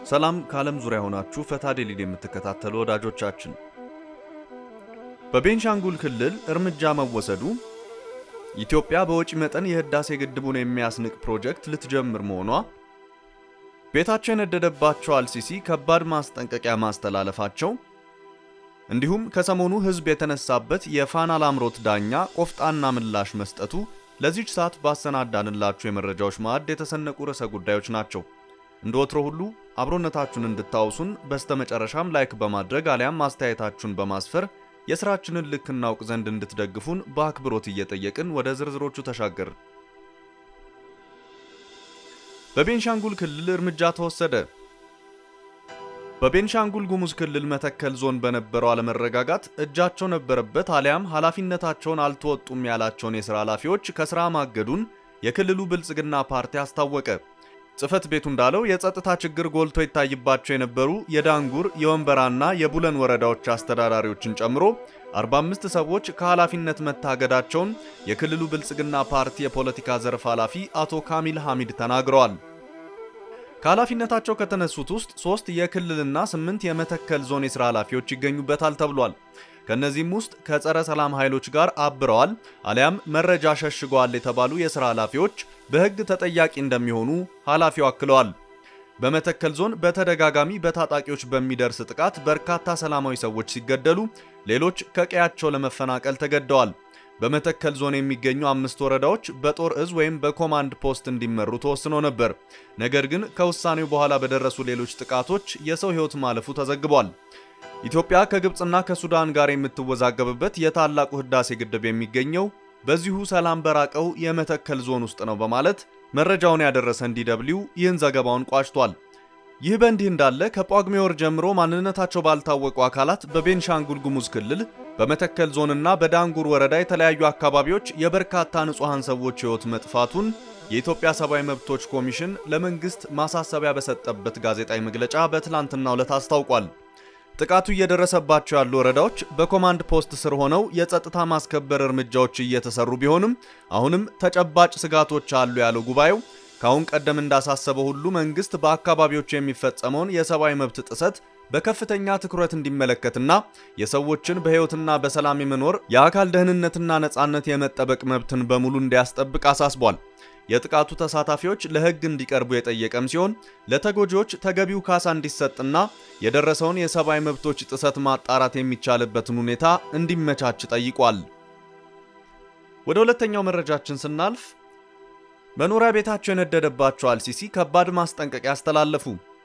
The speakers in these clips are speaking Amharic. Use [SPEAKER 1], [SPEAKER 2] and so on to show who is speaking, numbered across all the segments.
[SPEAKER 1] ሰላም ከዓለም ዙሪያ ሆናችሁ ፈታ ዴሊን የምትከታተሉ ወዳጆቻችን፣ በቤንሻንጉል ክልል እርምጃ መወሰዱ ኢትዮጵያ በወጪ መጠን የህዳሴ ግድቡን የሚያስንቅ ፕሮጀክት ልትጀምር መሆኗ፣ ቤታቸው የነደደባቸው አልሲሲ ከባድ ማስጠንቀቂያ ማስተላለፋቸው፣ እንዲሁም ከሰሞኑ ህዝብ የተነሳበት የፋና ላምሮት ዳኛ ቆፍጣና ምላሽ መስጠቱ ለዚች ሰዓት ባሰናዳንላችሁ የመረጃዎች ማዕድ የተሰነቁ ርዕሰ ጉዳዮች ናቸው። እንደ ወትሮ ሁሉ አብሮነታችሁን እንድታውሱን በስተመጨረሻም ላይክ በማድረግ አሊያም አስተያየታችሁን በማስፈር የሥራችንን ልክ እናውቅ ዘንድ እንድትደግፉን በአክብሮት እየጠየቅን ወደ ዝርዝሮቹ ተሻገር። በቤንሻንጉል ክልል እርምጃ ተወሰደ። በቤንሻንጉል ጉሙዝ ክልል መተከል ዞን በነበረው አለመረጋጋት እጃቸው ነበረበት አሊያም ኃላፊነታቸውን አልተወጡም ያላቸውን የሥራ ኃላፊዎች ከሥራ ማገዱን የክልሉ ብልጽግና ፓርቲ አስታወቀ። ጽሕፈት ቤቱ እንዳለው የጸጥታ ችግር ጎልቶ ይታይባቸው የነበሩ የዳንጉር የወንበራና የቡለን ወረዳዎች አስተዳዳሪዎችን ጨምሮ 45 ሰዎች ከኃላፊነት መታገዳቸውን የክልሉ ብልጽግና ፓርቲ የፖለቲካ ዘርፍ ኃላፊ አቶ ካሚል ሐሚድ ተናግረዋል። ከኃላፊነታቸው ከተነሱት ውስጥ ሶስት የክልልና ስምንት የመተከል ዞን የሥራ ኃላፊዎች ይገኙበታል ተብሏል። ከእነዚህም ውስጥ ከጸረ ሰላም ኃይሎች ጋር አብረዋል አሊያም መረጃ ሸሽገዋል የተባሉ የሥራ ኃላፊዎች በሕግ ተጠያቂ እንደሚሆኑ ኃላፊው አክለዋል። በመተከል ዞን በተደጋጋሚ በታጣቂዎች በሚደርስ ጥቃት በርካታ ሰላማዊ ሰዎች ሲገደሉ፣ ሌሎች ከቀያቸው ለመፈናቀል ተገደዋል። በመተከል ዞን የሚገኙ አምስት ወረዳዎች በጦር እዝ ወይም በኮማንድ ፖስት እንዲመሩ ተወስኖ ነበር። ነገር ግን ከውሳኔው በኋላ በደረሱ ሌሎች ጥቃቶች የሰው ሕይወት ማለፉ ተዘግቧል። ኢትዮጵያ ከግብፅና ከሱዳን ጋር የምትወዛገብበት የታላቁ ህዳሴ ግድብ የሚገኘው በዚሁ ሰላም በራቀው የመተከል ዞን ውስጥ ነው በማለት መረጃውን ያደረሰን ዲደብሊው ይህን ዘገባውን ቋጭቷል። ይህ በእንዲህ እንዳለ ከጳጉሜ ወር ጀምሮ ማንነታቸው ባልታወቁ አካላት በቤንሻንጉል ጉሙዝ ክልል በመተከል ዞንና በዳንጉር ወረዳ የተለያዩ አካባቢዎች የበርካታ ንጹሐን ሰዎች ሕይወት መጥፋቱን የኢትዮጵያ ሰብአዊ መብቶች ኮሚሽን ለመንግሥት ማሳሰቢያ በሰጠበት ጋዜጣዊ መግለጫ በትላንትናው ዕለት አስታውቋል። ጥቃቱ እየደረሰባቸው ያሉ ወረዳዎች በኮማንድ ፖስት ስር ሆነው የጸጥታ ማስከበር እርምጃዎች እየተሰሩ ቢሆንም አሁንም ተጨባጭ ስጋቶች አሉ ያለው ጉባኤው ከአሁን ቀደም እንዳሳሰበው ሁሉ መንግስት በአካባቢዎች የሚፈጸመውን የሰብአዊ መብት ጥሰት በከፍተኛ ትኩረት እንዲመለከትና የሰዎችን በሕይወትና በሰላም የመኖር የአካል ደህንነትና ነጻነት የመጠበቅ መብትን በሙሉ እንዲያስጠብቅ አሳስቧል። የጥቃቱ ተሳታፊዎች ለሕግ እንዲቀርቡ የጠየቀም ሲሆን ለተጎጂዎች ተገቢው ካሳ እንዲሰጥና የደረሰውን የሰብአዊ መብቶች ጥሰት ማጣራት የሚቻልበትን ሁኔታ እንዲመቻች ጠይቋል። ወደ ሁለተኛው መረጃችን ስናልፍ መኖሪያ ቤታቸው የነደደባቸው አልሲሲ ከባድ ማስጠንቀቂያ አስተላለፉ።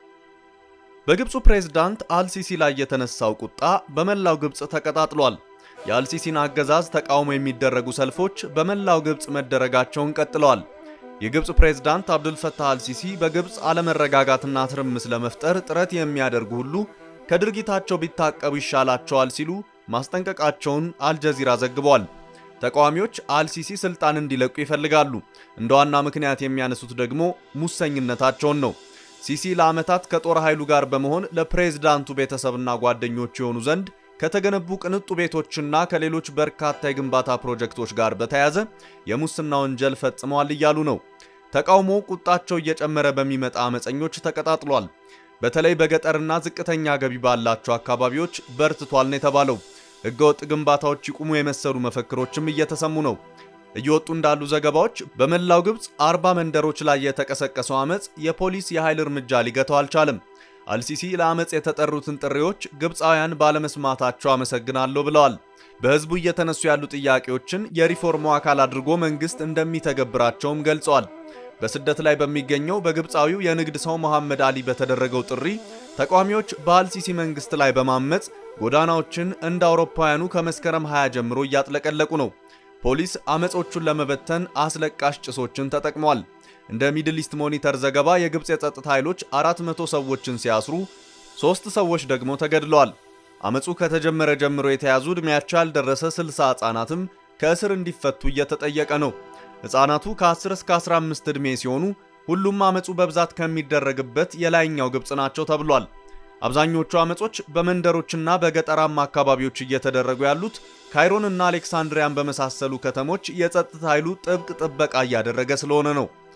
[SPEAKER 1] በግብፁ ፕሬዝዳንት አልሲሲ ላይ የተነሳው ቁጣ በመላው ግብፅ ተቀጣጥሏል። የአልሲሲን አገዛዝ ተቃውሞ የሚደረጉ ሰልፎች በመላው ግብፅ መደረጋቸውን ቀጥለዋል። የግብፅ ፕሬዝዳንት አብዱልፈታህ አልሲሲ በግብፅ አለመረጋጋትና ትርምስ ለመፍጠር ጥረት የሚያደርጉ ሁሉ ከድርጊታቸው ቢታቀቡ ይሻላቸዋል ሲሉ ማስጠንቀቃቸውን አልጀዚራ ዘግቧል። ተቃዋሚዎች አልሲሲ ስልጣን እንዲለቁ ይፈልጋሉ። እንደ ዋና ምክንያት የሚያነሱት ደግሞ ሙሰኝነታቸውን ነው። ሲሲ ለዓመታት ከጦር ኃይሉ ጋር በመሆን ለፕሬዝዳንቱ ቤተሰብና ጓደኞች የሆኑ ዘንድ ከተገነቡ ቅንጡ ቤቶችና ከሌሎች በርካታ የግንባታ ፕሮጀክቶች ጋር በተያያዘ የሙስና ወንጀል ፈጽመዋል እያሉ ነው። ተቃውሞ ቁጣቸው እየጨመረ በሚመጣ አመፀኞች ተቀጣጥሏል። በተለይ በገጠርና ዝቅተኛ ገቢ ባላቸው አካባቢዎች በርትቷል ነው የተባለው። ሕገወጥ ግንባታዎች ይቁሙ የመሰሉ መፈክሮችም እየተሰሙ ነው። እየወጡ እንዳሉ ዘገባዎች በመላው ግብፅ አርባ መንደሮች ላይ የተቀሰቀሰው አመፅ የፖሊስ የኃይል እርምጃ ሊገታው አልቻለም። አልሲሲ ለአመፅ የተጠሩትን ጥሪዎች ግብፃውያን ባለመስማታቸው አመሰግናለሁ ብለዋል። በሕዝቡ እየተነሱ ያሉ ጥያቄዎችን የሪፎርሙ አካል አድርጎ መንግሥት እንደሚተገብራቸውም ገልጸዋል። በስደት ላይ በሚገኘው በግብፃዊው የንግድ ሰው መሐመድ አሊ በተደረገው ጥሪ ተቃዋሚዎች በአልሲሲ መንግሥት ላይ በማመፅ ጎዳናዎችን እንደ አውሮፓውያኑ ከመስከረም 20 ጀምሮ እያጥለቀለቁ ነው። ፖሊስ አመጾቹን ለመበተን አስለቃሽ ጭሶችን ተጠቅሟል። እንደ ሚድል ኢስት ሞኒተር ዘገባ የግብፅ የጸጥታ ኃይሎች 400 ሰዎችን ሲያስሩ ሦስት ሰዎች ደግሞ ተገድለዋል። አመፁ ከተጀመረ ጀምሮ የተያዙ ዕድሜያቸው ያልደረሰ 60 ሕፃናትም ከእስር እንዲፈቱ እየተጠየቀ ነው። ሕፃናቱ ከ10 እስከ 15 ዕድሜ ሲሆኑ ሁሉም አመፁ በብዛት ከሚደረግበት የላይኛው ግብፅ ናቸው ተብሏል። አብዛኞቹ አመጾች በመንደሮችና በገጠራማ አካባቢዎች እየተደረጉ ያሉት ካይሮንና አሌክሳንድሪያን በመሳሰሉ ከተሞች የጸጥታ ኃይሉ ጥብቅ ጥበቃ እያደረገ ስለሆነ ነው።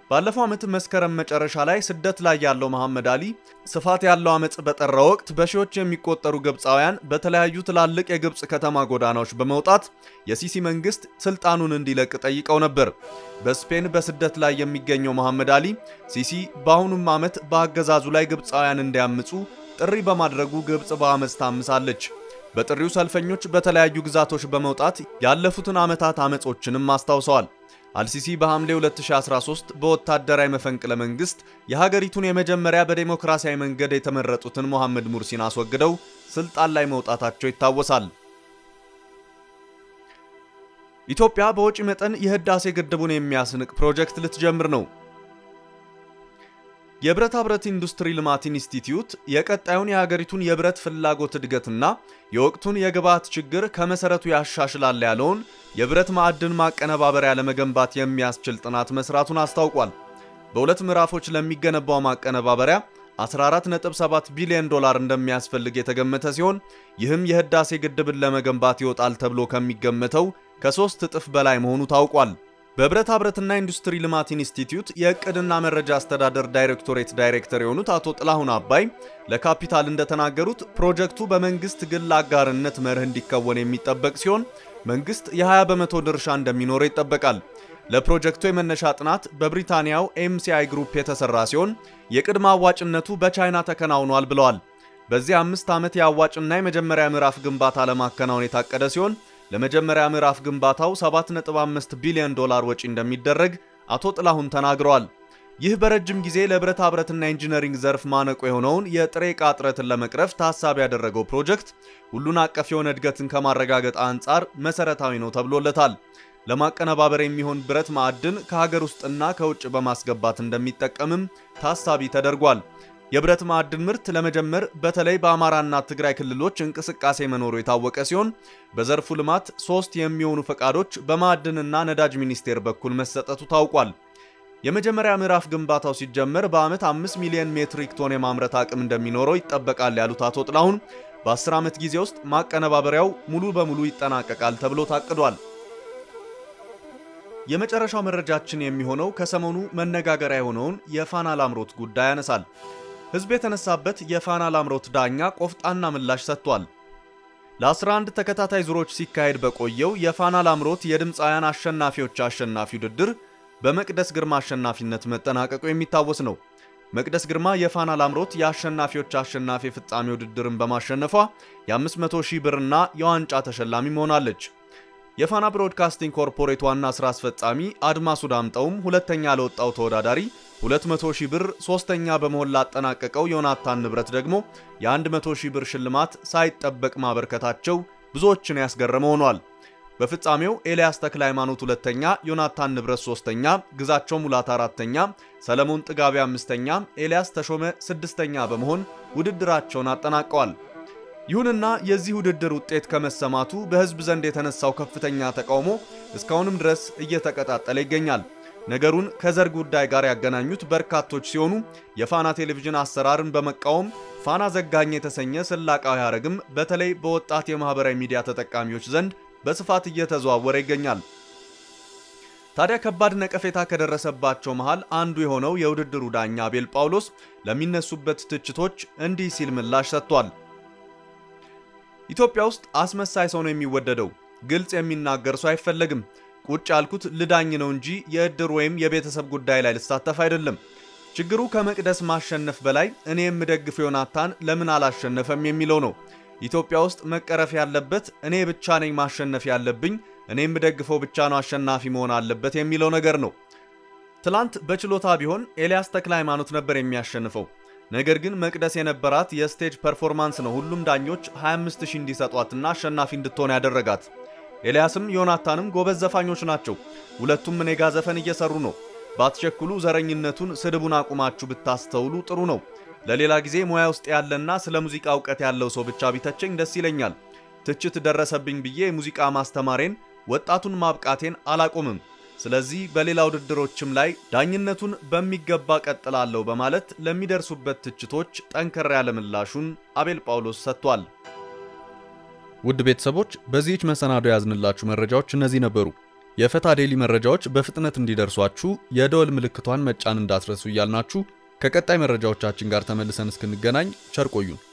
[SPEAKER 1] ባለፈው ዓመት መስከረም መጨረሻ ላይ ስደት ላይ ያለው መሐመድ አሊ ስፋት ያለው አመፅ በጠራ ወቅት በሺዎች የሚቆጠሩ ግብፃውያን በተለያዩ ትላልቅ የግብፅ ከተማ ጎዳናዎች በመውጣት የሲሲ መንግስት ስልጣኑን እንዲለቅ ጠይቀው ነበር። በስፔን በስደት ላይ የሚገኘው መሐመድ አሊ ሲሲ በአሁኑም ዓመት በአገዛዙ ላይ ግብፃውያን እንዲያምፁ ጥሪ በማድረጉ ግብፅ በአመፅ ታምሳለች። በጥሪው ሰልፈኞች በተለያዩ ግዛቶች በመውጣት ያለፉትን ዓመታት አመጾችንም አስታውሰዋል። አልሲሲ በሐምሌ 2013 በወታደራዊ መፈንቅለ መንግስት የሀገሪቱን የመጀመሪያ በዴሞክራሲያዊ መንገድ የተመረጡትን ሞሐመድ ሙርሲን አስወግደው ስልጣን ላይ መውጣታቸው ይታወሳል። ኢትዮጵያ በወጪ መጠን የህዳሴ ግድቡን የሚያስንቅ ፕሮጀክት ልትጀምር ነው። የብረታ ብረት ኢንዱስትሪ ልማት ኢንስቲትዩት የቀጣዩን የሀገሪቱን የብረት ፍላጎት እድገትና የወቅቱን የግብዓት ችግር ከመሰረቱ ያሻሽላል ያለውን የብረት ማዕድን ማቀነባበሪያ ለመገንባት የሚያስችል ጥናት መስራቱን አስታውቋል። በሁለት ምዕራፎች ለሚገነባው ማቀነባበሪያ 14.7 ቢሊዮን ዶላር እንደሚያስፈልግ የተገመተ ሲሆን ይህም የህዳሴ ግድብን ለመገንባት ይወጣል ተብሎ ከሚገመተው ከሶስት እጥፍ በላይ መሆኑ ታውቋል። በብረታ ብረትና ኢንዱስትሪ ልማት ኢንስቲትዩት የእቅድና መረጃ አስተዳደር ዳይሬክቶሬት ዳይሬክተር የሆኑት አቶ ጥላሁን አባይ ለካፒታል እንደተናገሩት ፕሮጀክቱ በመንግስት ግል አጋርነት መርህ እንዲከወን የሚጠበቅ ሲሆን መንግስት የ20 በመቶ ድርሻ እንደሚኖረው ይጠበቃል። ለፕሮጀክቱ የመነሻ ጥናት በብሪታንያው ኤምሲአይ ግሩፕ የተሰራ ሲሆን የቅድመ አዋጭነቱ በቻይና ተከናውኗል ብለዋል። በዚህ አምስት ዓመት የአዋጭና የመጀመሪያ ምዕራፍ ግንባታ ለማከናወን የታቀደ ሲሆን ለመጀመሪያ ምዕራፍ ግንባታው 7.5 ቢሊዮን ዶላር ወጪ እንደሚደረግ አቶ ጥላሁን ተናግረዋል። ይህ በረጅም ጊዜ ለብረታ ብረትና ኢንጂነሪንግ ዘርፍ ማነቆ የሆነውን የጥሬ ዕቃ እጥረትን ለመቅረፍ ታሳቢ ያደረገው ፕሮጀክት ሁሉን አቀፍ የሆነ እድገትን ከማረጋገጥ አንጻር መሰረታዊ ነው ተብሎለታል። ለማቀነባበር የሚሆን ብረት ማዕድን ከሀገር ውስጥና ከውጭ በማስገባት እንደሚጠቀምም ታሳቢ ተደርጓል። የብረት ማዕድን ምርት ለመጀመር በተለይ በአማራና ትግራይ ክልሎች እንቅስቃሴ መኖሩ የታወቀ ሲሆን በዘርፉ ልማት ሶስት የሚሆኑ ፈቃዶች በማዕድንና ነዳጅ ሚኒስቴር በኩል መሰጠቱ ታውቋል። የመጀመሪያ ምዕራፍ ግንባታው ሲጀመር በዓመት 5 ሚሊዮን ሜትሪክ ቶን የማምረት አቅም እንደሚኖረው ይጠበቃል ያሉት አቶ ጥላሁን በ10 ዓመት ጊዜ ውስጥ ማቀነባበሪያው ሙሉ በሙሉ ይጠናቀቃል ተብሎ ታቅዷል። የመጨረሻው መረጃችን የሚሆነው ከሰሞኑ መነጋገሪያ የሆነውን የፋና ላምሮት ጉዳይ ያነሳል። ሕዝብ የተነሳበት የፋና ላምሮት ዳኛ ቆፍጣና ምላሽ ሰጥቷል። ለ11 ተከታታይ ዙሮች ሲካሄድ በቆየው የፋና ላምሮት የድምፃውያን አሸናፊዎች አሸናፊ ውድድር በመቅደስ ግርማ አሸናፊነት መጠናቀቁ የሚታወስ ነው። መቅደስ ግርማ የፋና ላምሮት የአሸናፊዎች አሸናፊ ፍጻሜ ውድድርን በማሸነፏ የ500 ሺህ ብርና የዋንጫ ተሸላሚ ሆናለች። የፋና ብሮድካስቲንግ ኮርፖሬት ዋና ሥራ አስፈጻሚ አድማሱ ዳምጠውም ሁለተኛ ለወጣው ተወዳዳሪ 200 ሺህ ብር፣ ሶስተኛ በመሆን ላጠናቀቀው ዮናታን ንብረት ደግሞ የ100 ሺህ ብር ሽልማት ሳይጠበቅ ማበርከታቸው ብዙዎችን ያስገረመ ሆኗል። በፍጻሜው ኤልያስ ተክለ ሃይማኖት ሁለተኛ፣ ዮናታን ንብረት ሶስተኛ፣ ግዛቸው ሙላት አራተኛ፣ ሰለሞን ጥጋቢ አምስተኛ፣ ኤልያስ ተሾመ ስድስተኛ በመሆን ውድድራቸውን አጠናቀዋል። ይሁንና የዚህ ውድድር ውጤት ከመሰማቱ በሕዝብ ዘንድ የተነሳው ከፍተኛ ተቃውሞ እስካሁንም ድረስ እየተቀጣጠለ ይገኛል። ነገሩን ከዘር ጉዳይ ጋር ያገናኙት በርካቶች ሲሆኑ የፋና ቴሌቪዥን አሰራርን በመቃወም ፋና ዘጋኝ የተሰኘ ስላቃዊ ሐረግም በተለይ በወጣት የማህበራዊ ሚዲያ ተጠቃሚዎች ዘንድ በስፋት እየተዘዋወረ ይገኛል። ታዲያ ከባድ ነቀፌታ ከደረሰባቸው መሃል አንዱ የሆነው የውድድሩ ዳኛ አቤል ጳውሎስ ለሚነሱበት ትችቶች እንዲህ ሲል ምላሽ ሰጥቷል። ኢትዮጵያ ውስጥ አስመሳይ ሰው ነው የሚወደደው። ግልጽ የሚናገር ሰው አይፈለግም። ቁጭ ያልኩት ልዳኝ ነው እንጂ የእድር ወይም የቤተሰብ ጉዳይ ላይ ልሳተፍ አይደለም። ችግሩ ከመቅደስ ማሸነፍ በላይ እኔ የምደግፍ ዮናታን ለምን አላሸነፈም የሚለው ነው። ኢትዮጵያ ውስጥ መቀረፍ ያለበት እኔ ብቻ ነኝ ማሸነፍ ያለብኝ፣ እኔ የምደግፈው ብቻ ነው አሸናፊ መሆን አለበት የሚለው ነገር ነው። ትላንት በችሎታ ቢሆን ኤልያስ ተክለ ሃይማኖት ነበር የሚያሸንፈው። ነገር ግን መቅደስ የነበራት የስቴጅ ፐርፎርማንስ ነው ሁሉም ዳኞች 25000 እንዲሰጧትና አሸናፊ እንድትሆን ያደረጋት። ኤልያስም ዮናታንም ጎበዝ ዘፋኞች ናቸው። ሁለቱም እኔ ጋ ዘፈን እየሰሩ ነው። ባትቸኩሉ፣ ዘረኝነቱን፣ ስድቡን አቁማችሁ ብታስተውሉ ጥሩ ነው። ለሌላ ጊዜ ሙያ ውስጥ ያለና ስለ ሙዚቃ እውቀት ያለው ሰው ብቻ ቢተቸኝ ደስ ይለኛል። ትችት ደረሰብኝ ብዬ የሙዚቃ ማስተማሬን፣ ወጣቱን ማብቃቴን አላቆምም። ስለዚህ በሌላ ውድድሮችም ላይ ዳኝነቱን በሚገባ ቀጥላለሁ በማለት ለሚደርሱበት ትችቶች ጠንከር ያለ ምላሹን አቤል ጳውሎስ ሰጥቷል። ውድ ቤተሰቦች በዚህች መሰናዶ ያዝንላችሁ መረጃዎች እነዚህ ነበሩ። የፈታ ዴሊ መረጃዎች በፍጥነት እንዲደርሷችሁ የደወል ምልክቷን መጫን እንዳትረሱ እያልናችሁ ከቀጣይ መረጃዎቻችን ጋር ተመልሰን እስክንገናኝ ቸር ቆዩን።